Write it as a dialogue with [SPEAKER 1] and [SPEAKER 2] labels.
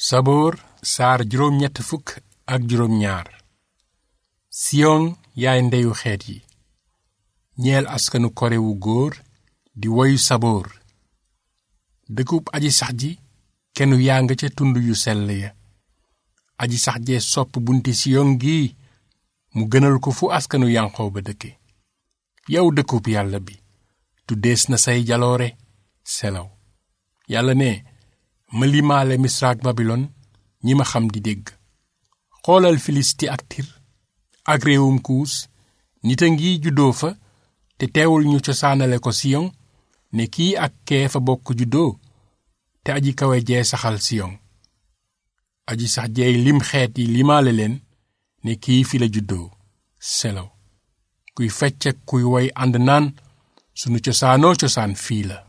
[SPEAKER 1] saboor saar juróom ñett fukk ak juróom ñaar siyon yaay ndeyu xeet yi ñeel askanu kore wu góor di woyu saboor dëkkub aji sax ji kenu yaa nga ca tund yu sell ya aji sax jee sopp bunti siyon gi mu gënal ko fu askanu yanqoo ba dëkke yow dëkkub yàlla bi tuddees na say jaloore selaw yàlla ne ma limaale misraak babilon ñi ma xam di dégg xoolal filisti ak tir ak réewum kuus nit a ngi juddoo fa te teewul ñu cosaanale ko siyon ne kii ak kee fa bokk juddoo te aji kawe jee saxal siyon aji sax jeey lim xeet yi limaale leen ne kii fi la juddoo selaw kuy fecc ak kuy woy ànd naan sunu cosaanoo cosaan fii la